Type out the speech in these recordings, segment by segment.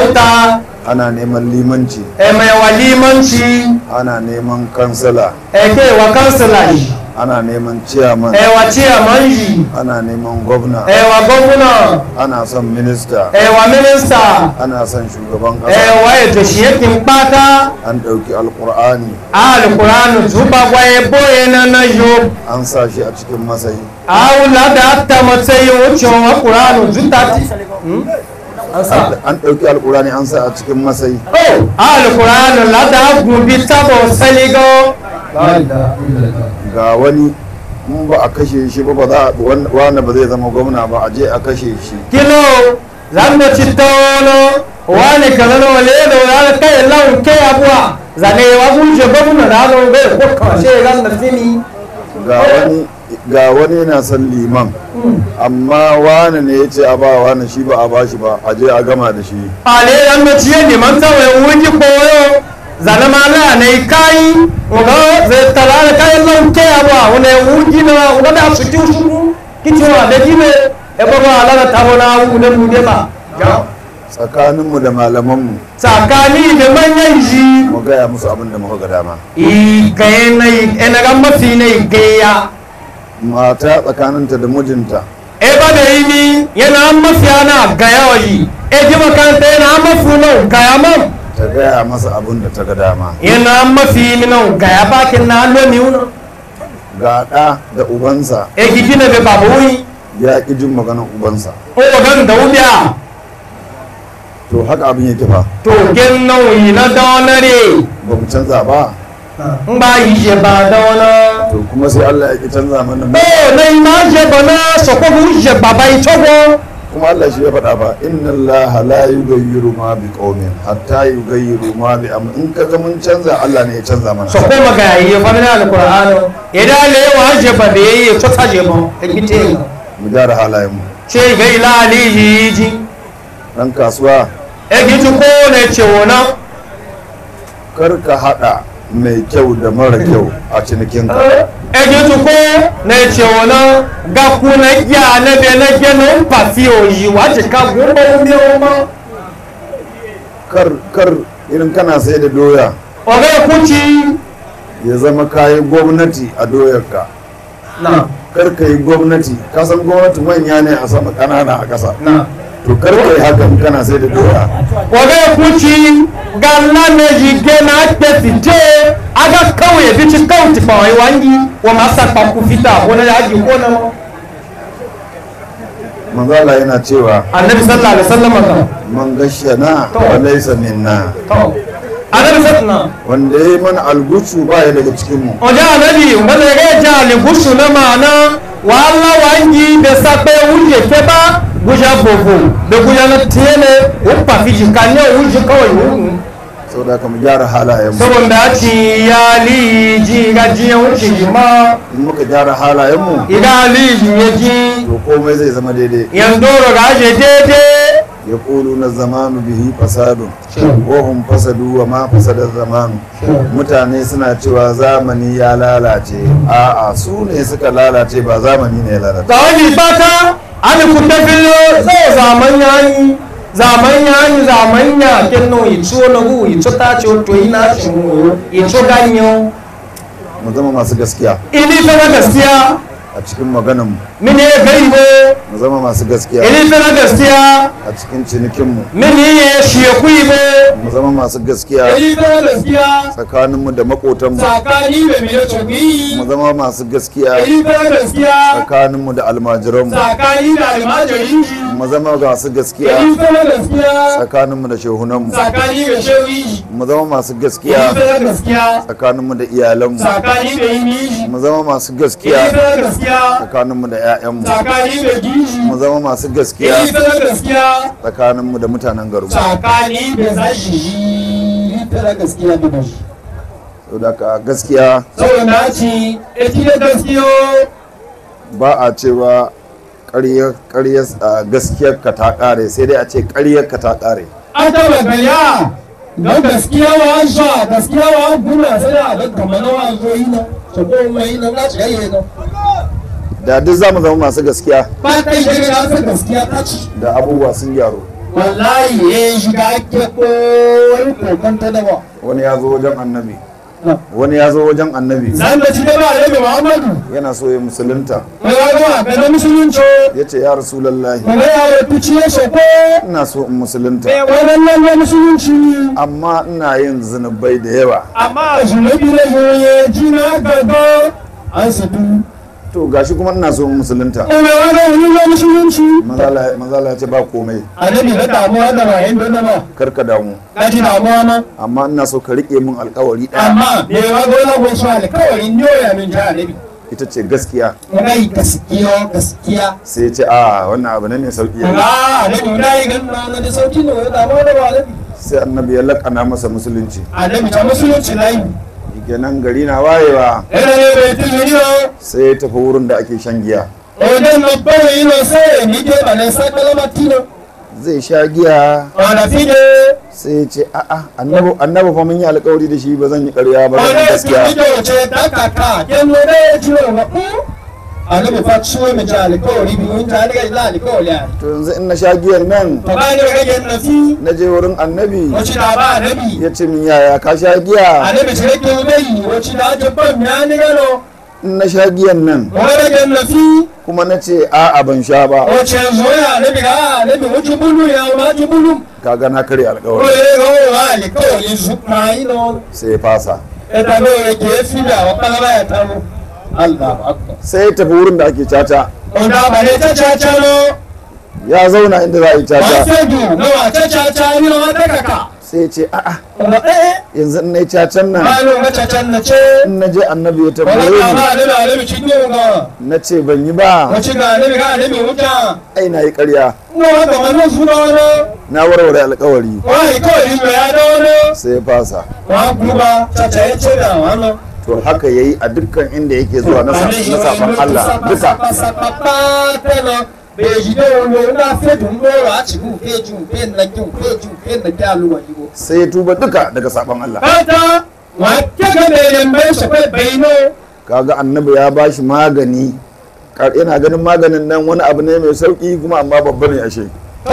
sarauta ana neman limanci e mai wa limanci ana neman kansala e ke wa kansila yi ana neman ciyaman e wa ciyaman yi ana neman gwamna e wa gwamna ana son minista e wa minista ana son shugaban e ƙasa wa ya to shi yakin bata an ɗauki alƙur'ani alkur'anu zuba gwaye boye na na yo an sa shi a cikin masayi awula da ta matsayin wucin alkur'anu zuta ti an sa an ɗauki alƙur'ani an sa a cikin masayi oh alkur'anu lada gubi tabo saligo ga wani in ba a kashe shi ba ba za a wani ba zai zama gwamna ba a je a kashe shi kilo zanno cittono wani kazano ledo wani kai laun kai abuwa zane wa guje gwamna da hannun bai ko kashe ran da fini ga wani ga wani yana son liman amma wani ne ya ce a ba wani shi ba a ba shi ba a je a gama da shi ale yan da ciye ne man tawaye wuji koyo zane ma la ne kai uga zai talala kai laun kai abuwa wani wuji na uga da su kin su kicewa da jime e ba ba ala ta bona wu da bude ba tsakaninmu da malamanmu tsakani da manyan ji mu gaya musu abin da muka ga dama i gaye na ina ga mafi ne gaya mata tsakaninta da mijinta e ba da yi ni yana mafiya na gaya wa yi e ji makanta yana mafi nan gaya man ta gaya masa abin da ta ga dama yana mafi ni nan gaya bakin na lo mi wuna ga ɗa da ubansa e ki gina be babu wuyi ya ƙi jin maganar ubansa o gan da wubiya to haka abin yake fa to gen nan wuyi na donare ba mu canza ba n ba yi je ba dona to kuma sai Allah ya ƙi canza mana mu o na yi ma je ba na so ko bu je baba yi togo kuma Allah shi ya faɗa ba inna Allah la yughayyiru ma bi qaumin hatta yughayyiru ma bi am in ka ga mun canza Allah ne ya canza mana so ko maga yi fa min alqur'ano idan le wa je ba be yi to ta je ba e kite mu gyara halayen mu ce ga ila alihi ji dan kasuwa egi ti ko ne ce wona kar ka hada mai kyau da mara kyau a cinikinka egi ti ko ne ce wona ga ku na ya na be na ge no pasi o yi wa ti ka go mo mi o ma kar kar irin kana sai da doya o ga ku ci ya zama kayan gwamnati a doyarka na kar ka yi gwamnati ka san gwamnati manya ne a sama ƙanana a ƙasa na to kar ka yi hakan kana sai da doya o ga ku ci ga la ne ji ge na pe ti je aga kawai bi ci kawai ti pa wa wangi wa ma sa pa ku fita ko na ya ji ko na mo manzo Allah yana cewa annabi sallallahu alaihi wasallam ka man gashana wa laysa minna to annabi sallallahu wanda ya yi mana algusu ba ya daga cikin mu ọjọ́ ànábì wọ́n lè jà lè gúúsù náà máa ná wàhálà wà ń yí bẹ sápẹ́ wúyè fẹ́ bá gúúsà fòfò bẹ gúúsà náà tiẹ́ lẹ ó pàfijì ká ní òun jì kawai wúhùn saboda haka mu gyara halayen mu saboda ci ya liji ga jiya wuce yi ma in muka gyara halayen mu idan liji ya ji to komai zai zama daidai yandoro ga aje daidai ya na zamanu bihi fasadun ko hum fasadu wa ma fasada zamanu mutane suna cewa zamani ya lalace a'a su ne suka lalace ba zamani ne ya lalace ga wani fata an kuta filo zai zaman yayi zaman yayi zaman ya kenno itso na gu itso ta ce to ina shi mu itso ganyo mu zama masu gaskiya ili fa na gaskiya a cikin maganan mu mini ya gaibo mu zama masu gaskiya ili fa na gaskiya a cikin cinikin mu mini ya shi ya kuibo mu zama masu gaskiya ili fa na gaskiya tsakanin mu da makotan mu tsakani da mai tsogi mu zama masu gaskiya ili fa na gaskiya tsakanin mu da almajiran mu tsakani da almajirin mu zama masu gaskiya ili fa na gaskiya tsakanin mu da shehunan mu tsakani da shewi mu zama masu ili gaskiya fa na gaskiya tsakanin mu da iyalan mu tsakani da yini mu zama masu ili gaskiya fa na gaskiya tsakaninmu da 'ya'yanmu tsakani da gishi mu zama masu gaskiya ili fa na gaskiya tsakaninmu da mutanen garinmu tsakani da zashi ili fa na gaskiya da bashi saboda ka gaskiya saboda na ci eti da gaskiyo ba a cewa ƙaryar ƙaryar a gaskiyar ka ta ƙare sai dai a ce ƙaryar ka ta ƙare an taba gaya don gaskiya wa an sha gaskiya wa an guna sai da ga kamar na wa zo yi na so ko mai na na ci yayi na da duk za mu zama masu gaskiya ba kai da ga ta gaskiya ta ci da abubuwa sun gyaru wallahi ya shiga ake ko wani kokanta da ba wani ya zo wajen annabi wani ya zo wajen annabi zan da ci da ba da muhammadu yana so ya musulunta mai wani ga na musulunci ya ce ya rasulallahi kuma ya yi fici ya soko ina so in musulunta wannan na musulunci amma ina yin zunubai da yawa amma zunubi na yoye jina gaba an sadu to gashi kuma ina so in musulunta kuma wani wani na musulunci manzala manzala ya ce ba komai annabi na damuwa da bayan don na ba karka damu na ji damuwa ma amma ina so ka rike min alkawari ɗaya amma me wa gona ko su alkawarin yoya min ja annabi ita ce gaskiya ngai gaskiya gaskiya sai ya ce a wannan abu ne mai sauki ah annabi na yi ganna na da sauki ne wani damuwa da ba annabi sai annabi ya lakana masa musulunci annabi ta musulunci na yi kenan gari na wayewa yana ne bai tijiri ba sai ya tafi wurin da ake shan giya wajen na bari ina sai ni ke ba na sa kalama tino zai sha giya wala fide sai ya ce a'a annabi annabi fa mun yi alkawari da shi ba zan yi ƙarya ba zan yi wala gaskiya fide wace ta kaka ken no da ya jiro ga ku annabi fa ciwo mai ja alkawari bi mun ta daga ila alkawari to yanzu in na sha giyan nan to ba ni ga gen na fi na je wurin annabi wace da ba annabi ya ce min yaya ka sha giya annabi ce ke mai wace da ta ban ya ni gano in na sha giyan nan wala gen na fi kuma na ce a'a ban sha ba wace zoya annabi ga annabi wuce bulu ya ma ji bulu kaga na karya ko alkawari ya ga wa alkawari su ma ino sai ya fasa ita ne ya ke fi da wa kalaba ya tamu Allah akbar sai ya tafi wurin da ake caca Onda ba ne ta caca no ya zauna inda za a yi ba caca sai du no wa ta caca ni no ta kaka sai ya ce a'a Onda eh yanzu in na yi cacan nan ba no ga caca na ce in na je annabi ya wala tambaye ka ni ba ne ba ne ci ne ga na ce ban yi ba wace ga ne ga ne mi wuta ai na yi ƙarya no ga wannan su no no na warware alkawari wai ko ni me ya do no sai ya fasa wa guba caca ya ce da wannan to haka ya yi a dukkan inda yake zuwa na sa- na sabon Allah duka sai ya tuba duka daga sabon Allah kaga annabi ya ba shi magani Kar- yana ganin maganin nan wani abu ne mai sauki kuma amma babba ne ashe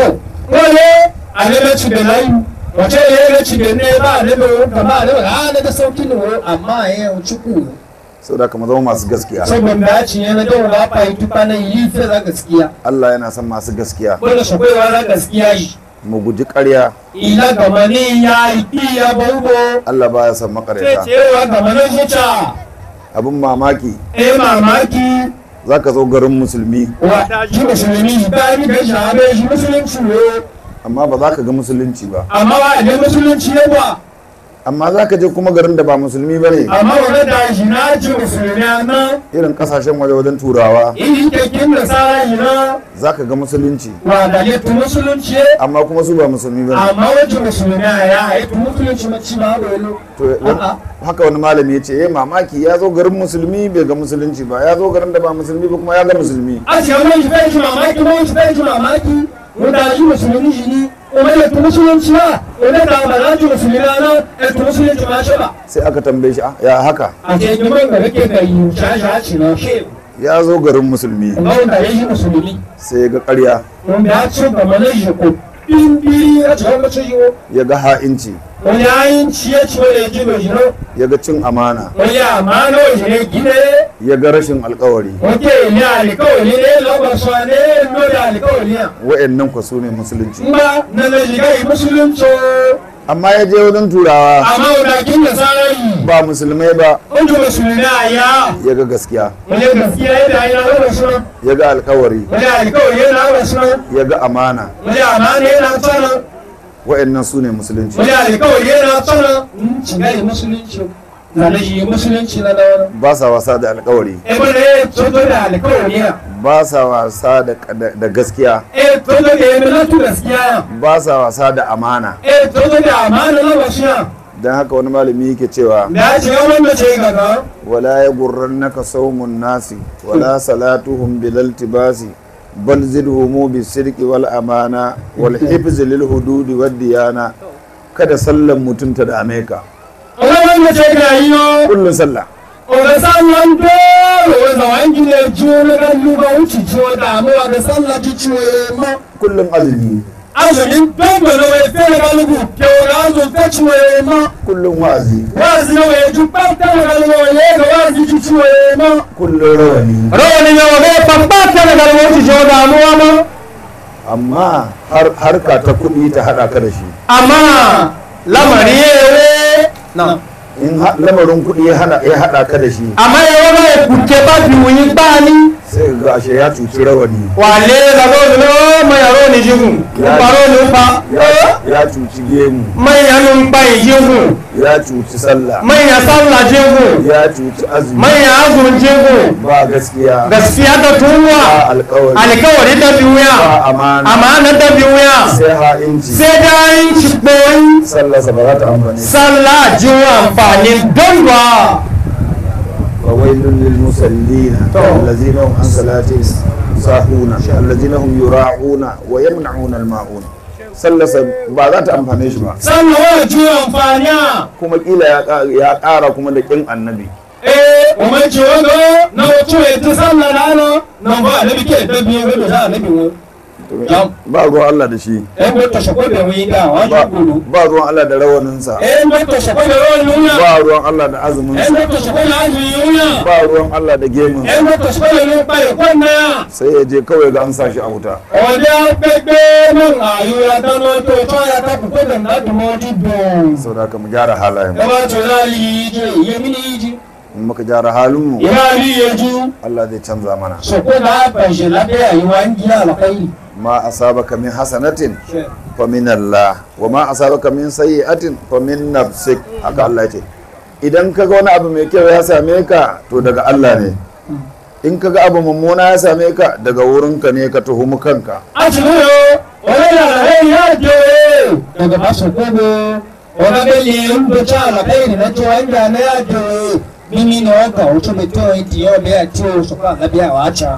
wace ne ya ci da ne ba ne ba ba ne ba ne da sauki ne amma ya yi ciku saboda kama zama masu gaskiya saboda ya ci yana da ba fa yi tuka nan yi fi za gaskiya Allah yana son masu gaskiya wanda su baiwa za gaskiya yi mu guji ƙarya ila gama ne ya yi iya baubo Allah baya son sai makareta cewa gama ne zuciya abin mamaki eh mamaki zaka zo garin musulmi wata shi musulmi ba ni ga shahabe shi musulunci ne amma ba za ka ga musulunci ba amma ba ne musulunci ne ba amma za ka je kuma garin da ba musulmi ba ne amma wani da shi na ji musulmi na irin kasashen waje wajen turawa iri kekin da tsara yi na za ka ga musulunci wa da ya tu musulunci amma kuma su ba musulmi ba ne amma wajen musulmi ya yi tu musulunci mace ba da wani to wani- haka wani malami ya ce ya mamaki ya zo garin musulmi bai ga musulunci ba ya zo garin da ba musulmi ba kuma ya ga musulmi a ce wani shi bai ji mamaki wani shi bai ji mamaki wanda shi musulmi shi ne kuma ya tu musulunci ba wanda da ba za ji musulmi na na ya tu musulunci ma shi ba sai aka tambaye shi "Ah, ya haka a ce gaban da kake ga yi shasha ci na shi ya zo garin musulmi wanda ya yi musulmi sai ya ga ƙarya wanda ya ci gaba na shi ko bimbiri ya ci wanda ci yi ya ga ha'inci wani yayin ciye ci wanda ya ji mai jino ya ga cin amana wani ya ma na wajen ne gine ya ga rashin alkawari wake ne alikawali ne lagwasa ne no da alikawali ya wa'annan kwa su ne musulunci ba na na shiga yi musulunci amma ya je wajen turawa amma wadakin da sarari ba musulmai ba wanda musulmi a ya ya ga gaskiya wani gaskiya yadda yana raba suna ya ga alkawari wani alikawali yana raba suna ya ga amana wani amana yana tsana wa'annan su ne musulunci wani alikawali yana tsana shiga yi musulunci na da shi musulunci na dawana ba sa wasa da alkawari e bane ya toto da alikawali ya ba sa wasa da, da, da gaskiya e toto da ya milatu gaskiya ya ba sa wasa da amana e toto da amana na wasu ya don haka wani malami yake cewa da ya shiga wanda ce gaba wala ya gurrannaka saumun nasi wala salatuhum bilal tibasi bal zidhumu bisirqi wal amana wal hifz lil hududi wad diyana kada sallan mutum ta dame ka wani wanda ce ga yi yo kullun sallah Oga sallan dole wanda wangi ne jiwo na kan luga wuce jiwo damuwa da sallah ji ciwo ma kullun azumi azumin dondo na wai fere galugu kewa azu feci waye ma kullum wa'azi wazi na waye ju pata na galugu waye ga wazi ju ci waye ma kullum rawani rawani ne wa bai pampata daga wani jo damuwa ma amma har harka ta kuɗi ta haɗa ka da shi amma lamari yewe na in ha- lamarin kuɗi ya hana- ya haɗa ka da shi amma yawa ga ya kuke ba biyu bani sai ga ashe ya cuci rawani wale da zo no mai yaro ni jigun baro ni fa ya ya cuci gemu mai yanun bai jigun ya cuci sallah mai ya sallah jigun ya cuci azumi mai ya azumin jigun ba gaskiya gaskiya da ba tuwa alkawari alkawari da ba biyu amana amana da biyu sai ha'inci sai da yin cikin sallarsa ba za ta amfani sallah jiwa amfanin don ba فويل للمصلين الذين هم عن صلاتهم ساهون الذين هم يراعون ويمنعون الماعون sallarsa ba za ta amfane shi ba sannan wa ju amfani kuma kila ya ƙa- ya ƙara kuma da ƙin annabi eh umar ce wanga na wato ya ta sallah na ana nan ba annabi ke da biyu ga da annabi wo Yam. ba ruwan Allah da shi eh ko ta shako da wi ga wa ba ju gudu ba ruwan Allah da rawaninsa eh ko ta shako da ron nuna ba ruwan Allah da eh azuminsa ko ta shako da azu yunya ba ruwan Allah da eh gemunsa ko ta shako da ron bai kwanna sai ya je kawai ga an sa shi a wuta ọdẹ agbègbè nan àyùrà dáná tó tó ya ta kúkú da na dùnmọ́ dídùn. sau da aka mu gyara halayen ẹ bá tó náà lè yí jẹ ìyẹn mi ní yí jí. in muka gyara halinmu ìyá rí yẹjú Allah zai canza mana sọ̀kò náà bàjẹ́ lábẹ́ àyíwá ń jí àlàkáyì. ma asabaka min hasanatin fa min Allah wa ma asabaka min sayyi'atin fa min nafsik haka Allah ya ce idan kaga wani abu mai kyau ya same ka to daga Allah ne in kaga abu mummuna ya same ka daga wurinka ne ka tuhumi kanka a ti mú yọ ọ̀rẹ́ yàrá rẹ̀ yá jẹ́ daga ba sọ̀kò bó ọ̀rẹ́ bẹ́ẹ̀ lè ń bẹ tí àlàkáyì nínú tó ń dà ní àjọ mímí ni wọ́n gbà ó tó lè tó ìdí ọ̀bẹ àti òṣùpá àlábẹ́ àwọn àṣà.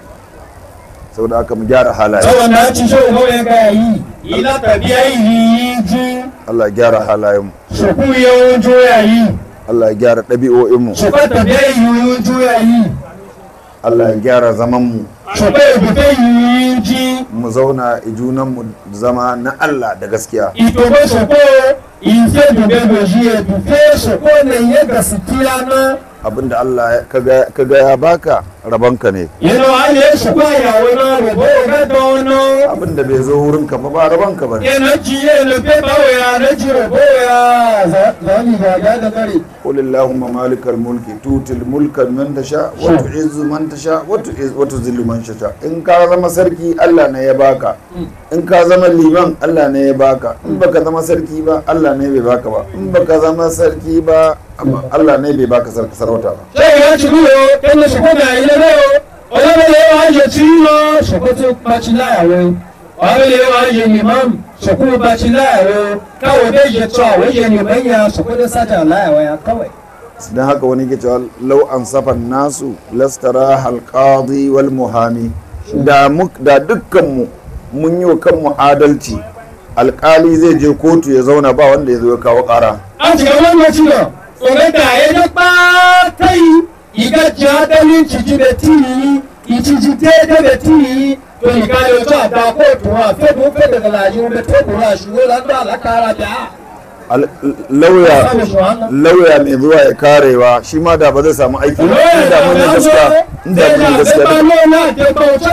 saboda haka mu gyara halaye Tsawon na ci so ko ya ga yi, ila tabiya yi ji, Allah ya gyara halayenmu su ku yawon joya yi, Allah ya gyara ɗabi'o'inmu su ka tabiya yi yawon joya yi, Allah ya gyara zamanmu su ka yi bufe yi ji, mu zauna i junanmu zama na Allah da gaskiya itobe su ko ife dube doji ya bufe su ko ne ya gaskiya na, abinda Allah ya- kaga kaga ya baka rabonka ne yana wani ya su kwa yawo na robo ga dono, abinda bai zo wurinka ba ba rabonka ba ne yana ji ya nufe bawo ya na ji robo ya zani ga ga da kare. قل اللهم مالك الملك تؤتي الملك من تشاء وتعز من تشاء وتعز وتذل من تشاء in ka zama sarki Allah ne ya baka in ka zama liman Allah ne ya baka in baka zama sarki ba Allah ne bai baka ba in baka zama sarki ba amma Allah ne bai baka sarki sarauta ba sai ya ci ruwa yadda su kuma yi na rayo wani da yawa ake ciwo su kuma baci láàárọ̀ wani da yawa ake imam su kuma baci láàárọ̀ kawai bai je tsawa wajen neman ya su kuma sata láàárọ̀ ya kawai don haka wani ke cewa lau an safan nasu lastara halqadi wal muhami da muk da dukkanmu mun yi wa kanmu adalci alkali zai je kotu ya zauna ba wanda ya zo ya kawo kara a cikin wannan ciwo tsoron da ya ji ɓata yi iga ji adalin ciji da tiyi ìjìjì déédéé bẹ tí yìí tó ìka yóò tó àdá kóòtù wọn àfẹ́dùn fẹ́dẹ̀ gàlàjì wọn bẹ tó kùrọ̀ àṣùwò lọ́dọ̀ àlákàrà bíà. Al- lauya lauya mai zuwa ya karewa shi ma da ba zai samu aiki ba inda mun yi gaskiya inda mun yi gaskiya da-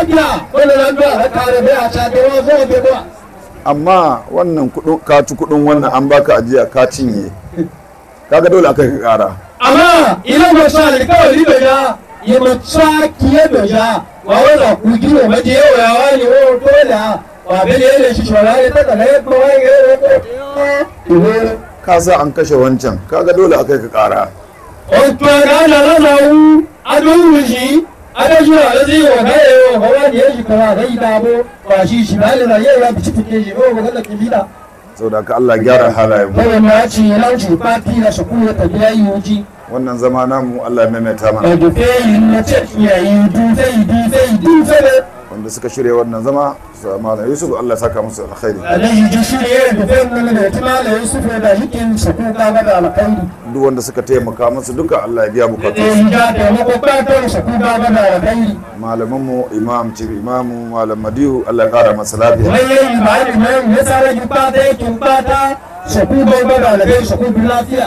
amma wannan kudin ka ci kudin wannan an baka ajiya ka cinye kaga dole aka yi kara amma idan ba sa alkawari da ya yi matsa kiye da ya wa wala ku ji wa maje yawa ya wani wa dole wa bele ne shi shawara ya taka na yadda wa ya yi ka sa an kashe wancan kaga dole aka yi kara Otu aga na na na wu adun wuji adaju ala zai wa ga yawa ga wani ya shi kawa ga ida bo ba shi shi ba da yawa bi cikin shi ba ga da kibida saboda ka Allah gyara halayen mu ko na ci na ci pati na su ku ta biya yuji wannan zama namu Allah ya maimaita mana da dufe yi na ce ya yi du zai du zai du zai wanda suka shirya wannan zama su malam yusuf allah ya saka musu alkhairi alaihi ji shirye da zai nuna da tuma da yusuf da hikin su kuka ga da alkhairi duk wanda suka taimaka musu duka allah ya biya da bukatu ya ja taimako fatan su kuka ga da alkhairi malamanmu imam chief imamu malam madihu allah ya kara masa lafiya manyan bayan nan ya tsara ki fata yake fata su kuka ga da alkhairi su kuka lafiya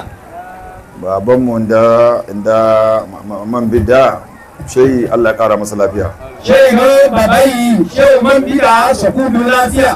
babanmu da inda ma- ma- man bidda shehi allah ya kara masa lafiya shehu babai shehu man bida su kuka lafiya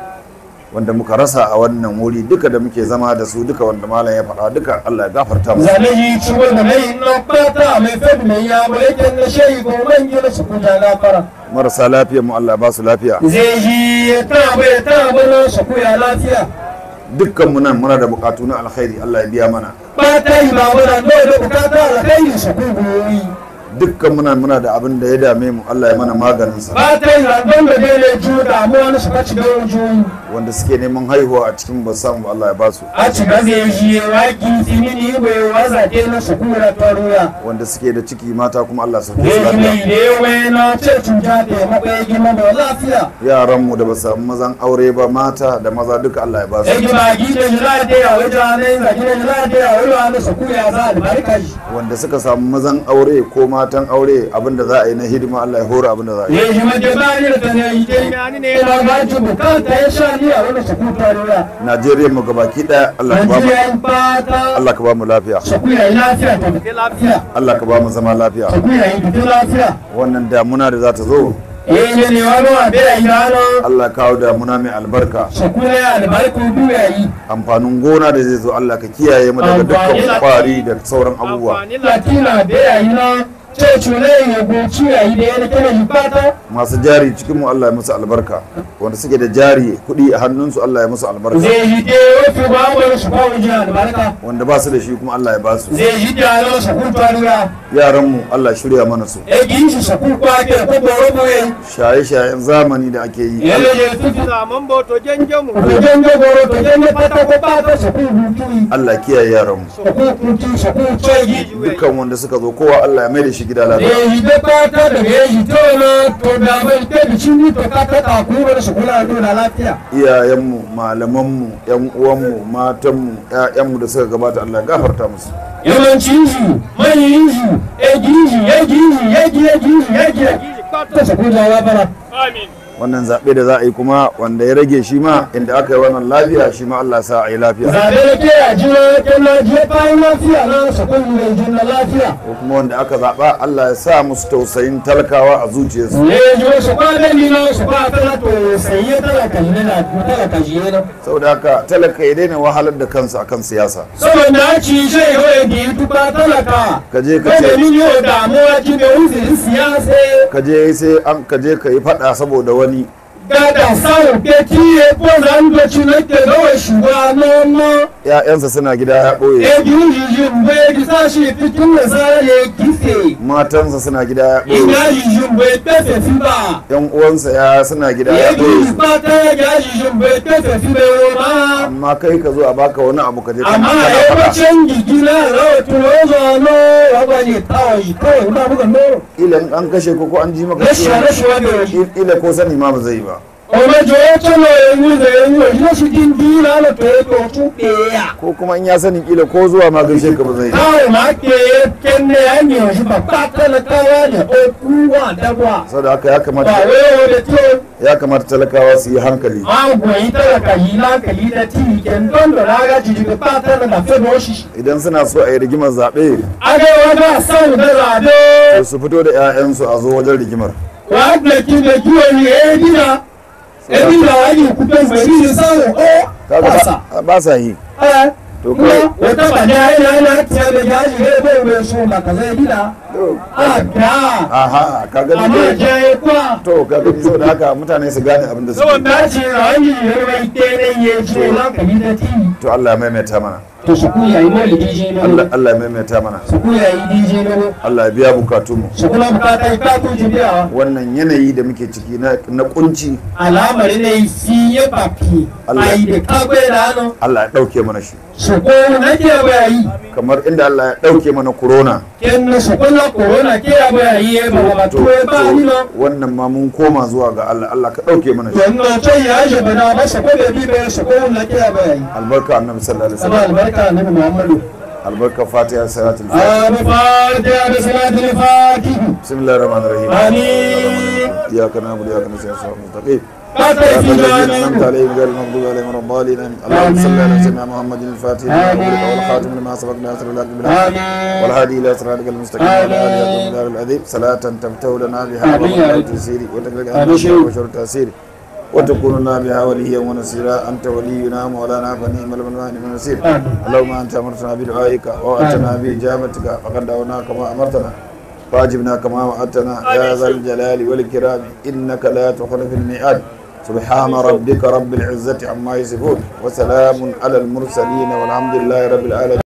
wanda muka rasa a wannan wuri duka da muke zama da su duka wanda malam ya faɗa duka allah ya gafarta musu zane yi ciwon da mai na fata mai fadi mai ya mulkin na shehu ko man gina su kuka gafara marasa lafiyar mu allah ya ba su lafiya zai yi ya taba ya taba na su kuya lafiya dukkan mu nan muna da bukatu na alkhairi allah ya biya mana ba ta yi ba wadda dole da bukata alkhairi su kuka dukkan muna muna da abin da ya dame mu Allah ya mana maganin sa ba ta yi randon da dole ju damuwa na suka ci gaban juyi wanda suke neman haihuwa a cikin ba samu ba, Allah ya ba su a ci gaza ya shi wa gisi mini bai waza ke na su kura taruya wanda suke da ciki mata kuma Allah ya sauke su ya yi mai lafiya da yawa na ce cuta da ya maɓa gima da lafiya yaran mu da ba samu mazan aure ba mata da maza duka Allah ya ba ya su ji ba gida jira da ya wajen ranar zagi da jira da ya wajen ranar su kuya za a albarka shi wanda suka samu mazan aure ko matan aure abinda za a yi na hidima Allah ya hora abinda za a yi ya ji mace ba ni da ta ne yi dai ne na ba ji bukata ya sha ni a wani su kuta taruya Najeriya mu gabaki daya Allah ka ba mu Najeriya fata Allah ka ba mu lafiya su kuya yi lafiya ta fi lafiya Allah ka ba mu zama lafiya su kuya yi fi lafiya wannan damuna da za ta zo eh ne ne wani wa bai yi rana Allah ya kawo damuna mai albarka su kuya albarku duya yi amfanin gona da zai zo Allah ka kiyaye mu daga dukkan kwari da sauran abubuwa latina bai yi na ce cule ya goci ya yi da yana kene yi fata masu jari cikin mu Allah ya musu albarka wanda suke da jari kuɗi a hannunsu Allah ya musu albarka zai yi de wafi ba wani su ba wajen albarka wanda ba su da shi kuma Allah ya ba su zai yi da yaran su kun taruya yaran mu Allah ya shirya mana su e gi shi su kun kwake ko boro boye shaye-shayen zamani da ake yi ele je tutu zaman boto janjamu to jenge boro to jenge fata ko fata su kun hutu Allah ya kiyaye yaran mu su kun hutu su kun tsoyi dukkan wanda suka zo kowa Allah ya mai da shi gida lafiya e yi da fata da ya yi to na to da bai te bi cin to ka ta ta ku da su kula da lafiya iyayenmu malamanmu yan uwanmu matanmu ƴaƴanmu da suka gabata Allah ya gafarta musu yawancin shi manyan shi ya gishi ya gishi ya gi ya gishi ya gi ta su kula ya bara wannan zaɓe da za a yi kuma wanda ya rage shi ma inda aka yi wannan lafiya shi ma Allah ya sa a yi lafiya zaɓe da ke a jira ke na je bayan lafiya na su kun mai jin na lafiya ko kuma wanda aka zaɓa Allah ya sa musu tausayin talakawa a zuciyarsu ne ji su ba da ni na su ba ta to sai ya talaka ne na talaka ji ne saboda haka talaka ya daina wahalar da kansa akan siyasa saboda ci sai hoye da yi tuba talaka ka je ka kada ce ni yau damuwa ji da wuzi siyasa ka je sai an ka je ka yi faɗa saboda wani gada samu ke tiye ko zan da ci na ke gawa shugaba na ƴaƴansa suna gida ya ɓoye ejijin bai gisa shi fitin da zare gife matansa suna gida ya ɓoye ina jijin bai pefe fi ba yan uwansa ya suna gida ya ɓoye ejijin su ba ta ya jijin bai pefe fi bai roma amma kai ka zo a baka wani abu ka je kana amma kana ya faɗa wacin gigina rawatu rozo no waba ne kawai kawai ba buga no ila in an kashe ko ko an ji maka rashin ciwo rashin wani waje ila ko sani ma ba zai yi ba ọmọ jọ ẹ tọ́lọ ewu zẹ ewu ẹ̀ yóò sì dín dín lálẹ́ tó yẹ kó tún pè é yà. ko kuma in ya sani kila ko zuwa ma gaishe ka ba zai yi káwọn máa ké kéne ẹ̀yìn ọ̀ṣun bàbá tẹ́lẹ̀káwá ni ó kú wà dábọ̀. saboda haka ya kamata bàwé òde tí ó ya kamata talakawa su yi hankali máa gùn yín tẹ́lẹ̀ká yìí láǹkàlì dẹ tí ìkẹ́ ń dọ́ndọ̀ lága jìjì bàbá tẹ́lẹ̀ náà fẹ́ bọ́ ṣíṣe. idan suna so a yi rigimar zaɓe agewa náà sáwọn dẹ́rẹ́ àdé. to su fito da 'ya'yansu a zo wajen rigimar wàá gbẹ̀kí gbẹ̀kí òní èédì náà èédì náà wàá yìí kú pé gbẹ̀rí ní sáwọn ó kaga pàṣà. ba- ba sa yi ẹ to kuma kai wata ba da yana yana tiya da yaji ne bai bai so ba ka zai dina a da aha ka gani amma dai je kwa to ka gani saboda haka mutane su gane abin da suke saboda ce rayu ne mai tere ya ce na ka yi da ti to Allah ya maimaita mana to su ku yayi maulidi je ne Allah Allah ya maimaita mana su ku yayi dj ne Allah ya biya bukatunmu su kula bukata ka ku ji biya wannan yanayi da muke ciki na na kunci alamari ne fi ya papi Allah. ai da ka gbe da hannu Allah ya dauke mana shi su ko na ke bayi kamar inda Allah ya dauke mana corona ken na su kula corona ke ya bayi ba ba to to ba ni no wannan ma mun koma zuwa ga Allah Allah ka dauke mana shi to no to ya je bana ba su ko da bi ba su ko na ke ya bayi albarka annabi sallallahu alaihi sama wasallam albarka annabi muhammadu albarka fatiha salatul fatiha abu fatiha da salatul fatiha bismillahir rahmanir rahim amin iyyaka na'budu wa iyyaka nasta'in ihdinas mustaqim ka ta صراط fi الذين jami'in انعمت عليهم غير المغضوب عليهم ولا الضالين آمين. اللهم صل على سيدنا محمد الفاتح لما أغلق والخاتم لما سبق ناصر الحق بالحق amin والهادي الى صراطك المستقيم وعلى اله وصحبه وسلم العظيم صلاة تفتح لنا بها آمين يا وبركات رب. تسيري وتغلق آمين عنا شيخ. وشر تأثيري وتكون لنا بها وليا ونصيرا انت ولينا مولانا فنعم المولى ونعم النصير آمين. اللهم انت امرتنا بدعائك واتنا باجابتك فقد دعونا كما امرتنا واجبنا كما وعدتنا يا ذا الجلال والاكرام انك لا تخلف الميعاد سبحان ربك رب العزة عما يصفون وسلام على المرسلين والحمد لله رب العالمين